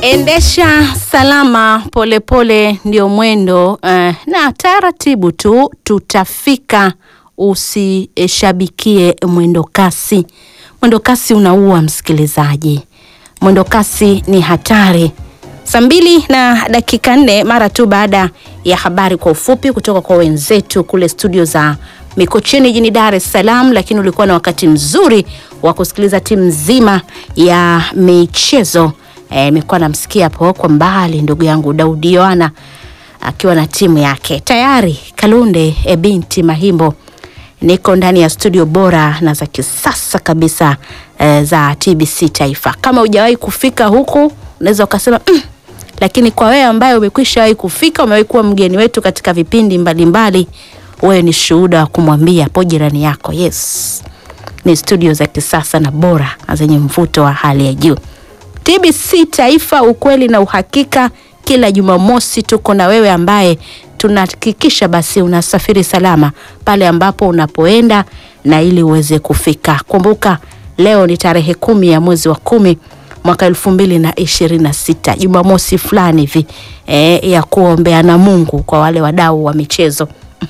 Endesha salama polepole ndio mwendo eh, na taratibu tu tutafika. Usishabikie mwendo kasi. Mwendo kasi unaua msikilizaji, mwendo kasi ni hatari. Saa mbili na dakika nne mara tu baada ya habari kwa ufupi kutoka kwa wenzetu kule studio za Mikocheni jijini Dar es Salaam, lakini ulikuwa na wakati mzuri wa kusikiliza timu nzima ya michezo. Nilikuwa e, namsikia hapo kwa mbali ndugu yangu Daudi Yohana akiwa na timu yake tayari. Kalunde e, binti Mahimbo, niko ndani ya studio bora na za kisasa kabisa e, za TBC Taifa. Kama hujawahi kufika huku unaweza ukasema mm, lakini kwa wewe ambaye umekwisha wahi kufika, umewahi kuwa mgeni wetu katika vipindi mbalimbali, wewe ni shuhuda wa kumwambia hapo jirani yako, yes, ni studio za kisasa na bora na zenye mvuto wa hali ya juu. TBC Taifa, ukweli na uhakika. Kila Jumamosi tuko na wewe ambaye tunahakikisha basi unasafiri salama pale ambapo unapoenda na ili uweze kufika. Kumbuka leo ni tarehe kumi ya mwezi wa kumi mwaka elfu mbili na ishirini na sita Jumamosi fulani hivi e, ya kuombea na Mungu kwa wale wadau wa michezo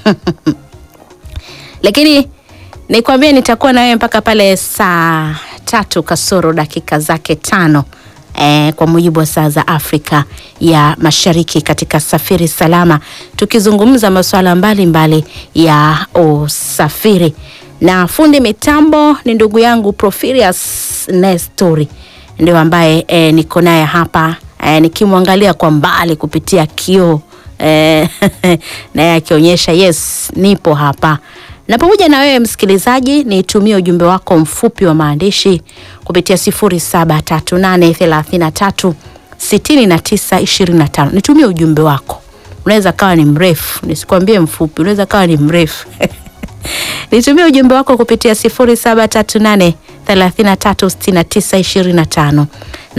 lakini nikwambie nitakuwa na wewe mpaka pale saa tatu kasoro dakika zake tano e, kwa mujibu wa saa za Afrika ya Mashariki katika Safiri Salama, tukizungumza masuala mbalimbali ya usafiri na fundi mitambo ni ndugu yangu Profirius Nestori ndio ambaye e, niko naye hapa e, nikimwangalia kwa mbali kupitia kioo e, naye akionyesha yes, nipo hapa na pamoja na wewe msikilizaji, nitumie ujumbe wako mfupi wa maandishi kupitia 0738336925. Nitumie ujumbe wako, unaweza kawa ni mrefu, nisikwambie mfupi, unaweza kawa ni mrefu nitumie ujumbe wako kupitia 0738336925 na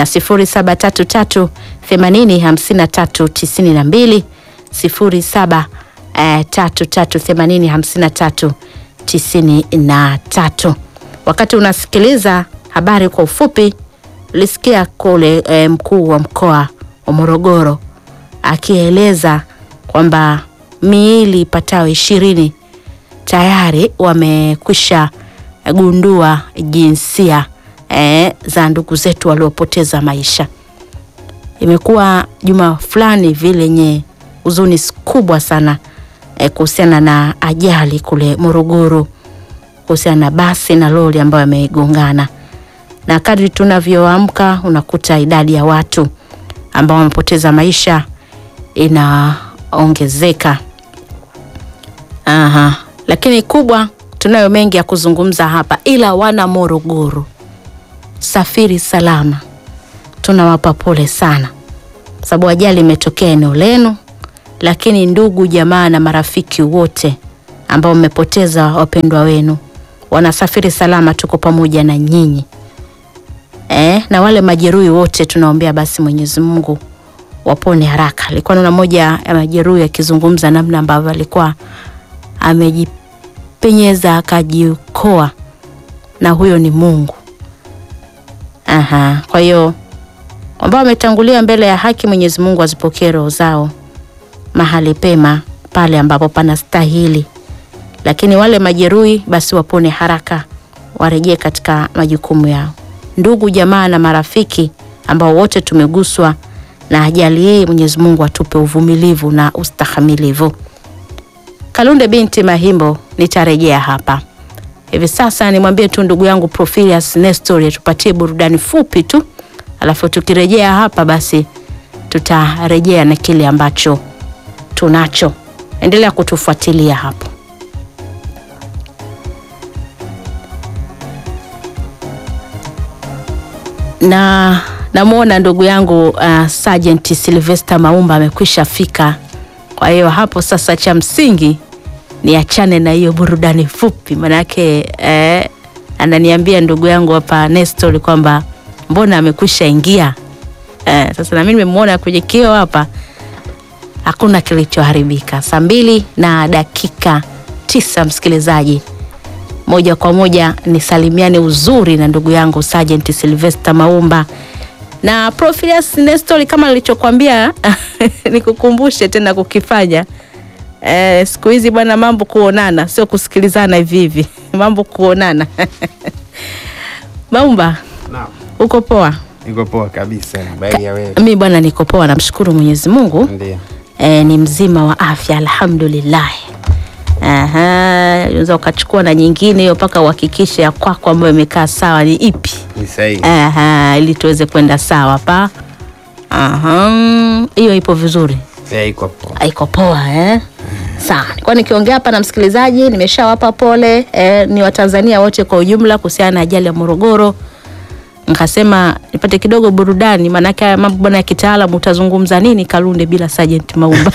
0733805392 07 tatu tatu themanini hamsini na tatu tisini na tatu. Wakati unasikiliza habari kwa ufupi, ulisikia kule e, mkuu wa mkoa wa Morogoro akieleza kwamba miili ipatayo ishirini tayari wamekwisha gundua jinsia e, za ndugu zetu waliopoteza maisha. Imekuwa juma fulani vile lenye huzuni kubwa sana E, kuhusiana na ajali kule Morogoro kuhusiana na basi na lori ambayo yamegongana, na kadri tunavyoamka unakuta idadi ya watu ambao wamepoteza maisha inaongezeka. Aha, lakini kubwa, tunayo mengi ya kuzungumza hapa, ila wana Morogoro, safiri salama, tunawapa pole sana, sababu ajali imetokea eneo lenu lakini ndugu jamaa na marafiki wote ambao mmepoteza wapendwa wenu wanasafiri salama, tuko pamoja na nyinyi e, na wale majeruhi wote tunaombea basi Mwenyezi Mungu wapone haraka. Alikuwa naona moja ya majeruhi akizungumza namna ambavyo alikuwa amejipenyeza akajiokoa, na huyo ni Mungu. Aha, kwa hiyo ambao wametangulia mbele ya haki, Mwenyezi Mungu azipokee roho zao mahali pema pale ambapo panastahili, lakini wale majeruhi basi wapone haraka, warejee katika majukumu yao. Ndugu jamaa na marafiki ambao wote tumeguswa na ajali hii, Mwenyezi Mungu atupe uvumilivu na ustahamilivu. Kalunde binti Mahimbo, nitarejea hapa hivi sasa. Nimwambie tu ndugu yangu Profilius Nestor tupatie burudani fupi tu, alafu tukirejea hapa basi tutarejea na kile ambacho tunacho. Endelea kutufuatilia hapo. Na namwona ndugu yangu uh, Sergeant Sylvester Maumba amekwisha fika. Kwa hiyo hapo sasa, cha msingi ni achane na hiyo burudani fupi, manake eh, ananiambia ndugu yangu hapa Nestor kwamba mbona amekwisha ingia eh, sasa na mimi nimemwona kwenye kio hapa hakuna kilichoharibika. Saa mbili na dakika tisa, msikilizaji, moja kwa moja nisalimiane uzuri na ndugu yangu Sergeant Sylvester Maumba na Profilius Nestori, kama nilichokwambia nikukumbushe tena kukifanya eh, siku hizi bwana, mambo kuonana, sio kusikilizana hivi hivi, mambo kuonana Maumba, Naam. uko poa? Iko poa kabisa. Habari ya wewe? Mi bwana, niko poa, namshukuru Mwenyezi Mungu. Ndio. e, ni mzima wa afya alhamdulillah. Aha, unaweza ukachukua na nyingine hiyo mpaka uhakikishe ya kwako ambayo imekaa sawa ni ipi. Ni sahihi. Aha, ili tuweze kwenda sawa pa. Aha, hiyo ipo vizuri, Eh, iko poa. iko poa eh? Sawa, nilikuwa nikiongea hapa na msikilizaji, nimeshawapa pole eh, ni Watanzania wote kwa ujumla kuhusiana na ajali ya Morogoro. Nikasema nipate kidogo burudani, maanake haya mambo bwana ya kitaalamu, utazungumza nini Kalunde bila Sergeant Maumba?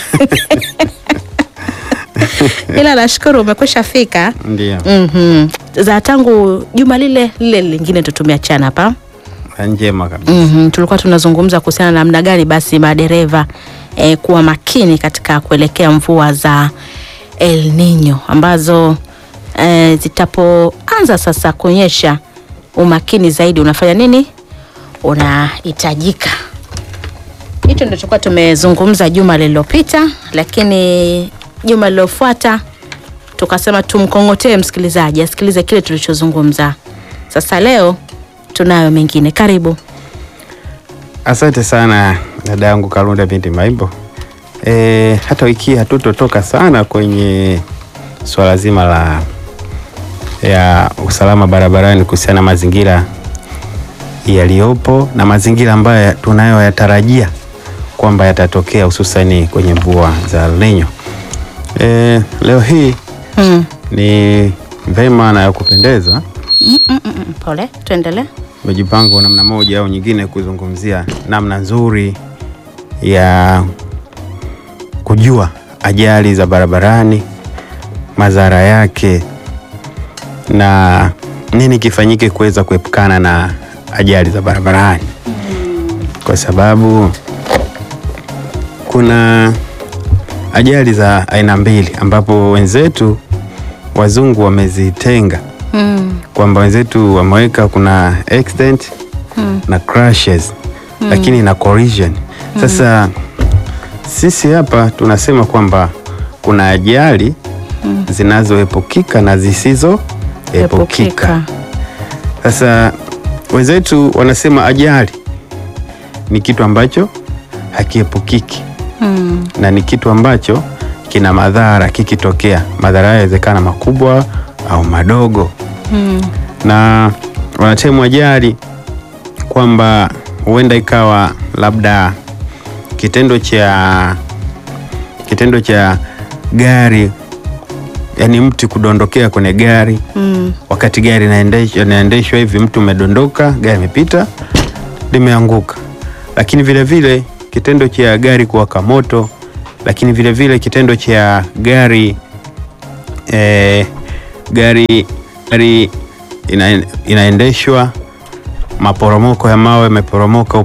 Ila nashukuru umekwisha fika. Ndio. Mhm. Za tangu juma lile lile lingine tutumeachana hapa. Njema kabisa. Mhm, tulikuwa tunazungumza kuhusiana na namna gani basi madereva eh, kuwa makini katika kuelekea mvua za El Nino ambazo eh, zitapoanza sasa kuonyesha umakini zaidi unafanya nini? Unahitajika. Hicho ndio tulikuwa tumezungumza juma lililopita, lakini juma lililofuata tukasema tumkongotee msikilizaji asikilize kile tulichozungumza. Sasa leo tunayo mengine. Karibu. Asante sana dada yangu Kalunda binti Maimbo. E, hata wiki hii hatutotoka sana kwenye swala zima la ya usalama barabarani kuhusiana na mazingira yaliyopo na mazingira ambayo tunayoyatarajia kwamba yatatokea hususani kwenye mvua za El Nino. E, leo hii Mm. ni vema na ya kupendeza Mm, mm, mm, mm. Pole, tuendelee. umejipanga kwa namna moja au nyingine kuzungumzia namna nzuri ya kujua ajali za barabarani, madhara yake na nini kifanyike kuweza kuepukana na ajali za barabarani, kwa sababu kuna ajali za aina mbili ambapo wenzetu wazungu wamezitenga Mm. kwamba wenzetu wameweka kuna accident na crashes lakini na collision. Sasa sisi hapa tunasema kwamba kuna ajali zinazoepukika na zisizoepukika. Sasa wenzetu wanasema ajali ni kitu ambacho hakiepukiki Mm. na ni kitu ambacho kina madhara kikitokea. Madhara hayo yawezekana makubwa au madogo Mm. na wanatemu ajali kwamba huenda ikawa labda kitendo cha kitendo cha gari yani mti kudondokea kwenye gari Mm. wakati gari inaendeshwa inaendeshwa hivi, mtu umedondoka, gari imepita, limeanguka. Lakini vile vile kitendo cha gari kuwaka moto, lakini vile vile kitendo cha gari eh, gari gari ina, inaendeshwa maporomoko ya mawe yameporomoka